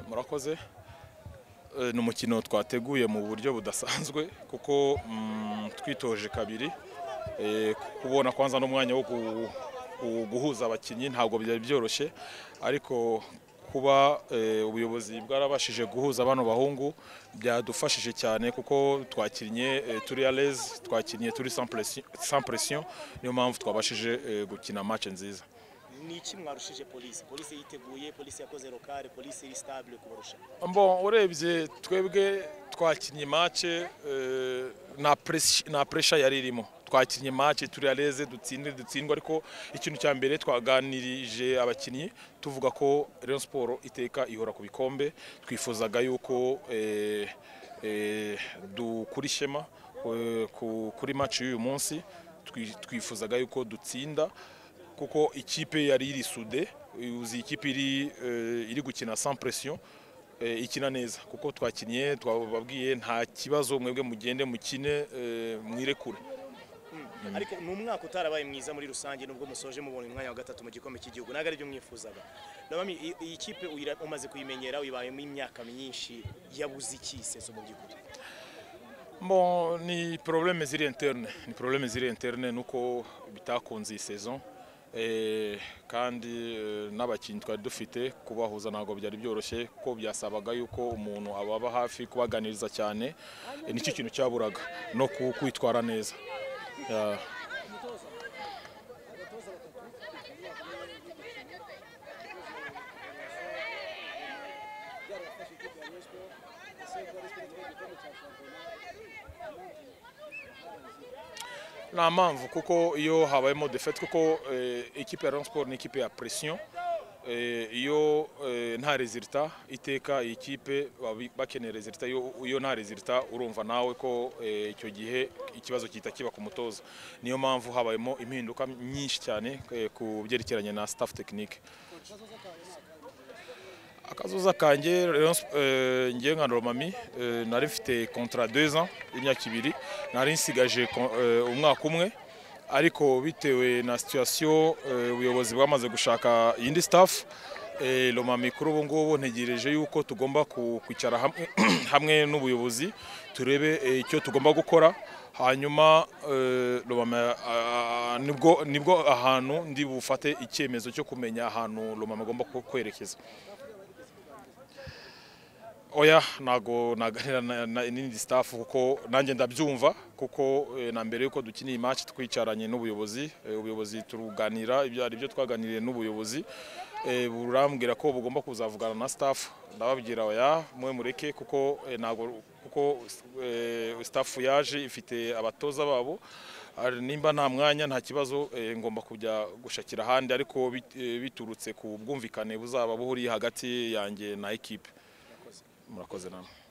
murakoze ni umukino twateguye mu buryo budasanzwe kuko twitoje kabiri kubona kwanza n'umwanya wo guhuza abakinnyi ntabwo byari byoroshye ariko kuba ubuyobozi bwarabashije guhuza bano bahungu byadufashije cyane kuko twakinnye turi areze twakinnye turi sampresiyo niyo mpamvu twabashije gukina match nziza ni iki mwarushije polisi polisi yiteguye polisi yakoze lokale polisi iri sitabule kubarusha Bon urebye twebwe twakinnye mace nta puresha yari irimo twakinnye mace turi areze dutsinde dutsindwa ariko ikintu cya mbere twaganirije abakinnyi tuvuga ko Rayon siporo iteka ihora ku bikombe twifuzaga yuko dukura ishema kuri mace y'uyu munsi twifuzaga yuko dutsinda kuko ikipe yari iri sude uzi ikipe iri gukina sans pression ikina neza kuko twakinnye twababwiye nta kibazo mwebwe mugende mukine mwirekure ariko ni umwaka utarabaye mwiza muri rusange nubwo musoje mubonye umwanya wa gatatu mu gikombe cy'igihugu ntabwo aribyo mwifuzaga iyi kipe umaze kuyimenyera uyibayemo imyaka myinshi yabuze iki seso mu by'ukuri ni porobuleme ziri interne ni porobuleme ziri interne nuko bitakunze iyi sezo kandi n'abakinnyi twari dufite kubahuza ntabwo byari byoroshye ko byasabaga yuko umuntu ababa hafi kubaganiriza cyane nicyo kintu cyaburaga no kwitwara neza nta mpamvu kuko iyo habayemo defete kuko ikipe ya Rayon siporo ni ikipe ya presiyo iyo nta rezilita iteka iyi kipe bakeneye rezilita iyo nta rezilita urumva nawe ko icyo gihe ikibazo gihita kiba ku mutoza niyo mpamvu habayemo impinduka nyinshi cyane ku byerekeranye na staff tekinike akazuza kanjye ngewe nka romami nari mfite kontra deza y'imyaka ibiri nari nsigaje umwaka umwe ariko bitewe na situwasiyo ubuyobozi bwamaze gushaka iyindi staff romami kuri ubu ngubu ntegereje yuko tugomba kwicara hamwe n'ubuyobozi turebe icyo tugomba gukora hanyuma nibwo ahantu ndi bufate icyemezo cyo kumenya ahantu romami agomba kwerekeza oya ntago naganira n'indi staff kuko nanjye ndabyumva kuko na mbere y'uko dukina iyi match twicaranye n'ubuyobozi ubuyobozi turuganira ibyo ari byo twaganiriye n'ubuyobozi burambwira ko bugomba kuzavugana na staff ndababwira oya mwe mureke kuko ntago kuko staff yaje ifite abatoza babo nimba nta mwanya nta kibazo ngomba kujya gushakira ahandi ariko biturutse ku bwumvikane buzaba buhuriye hagati yanjye na ekipe murakoze namwe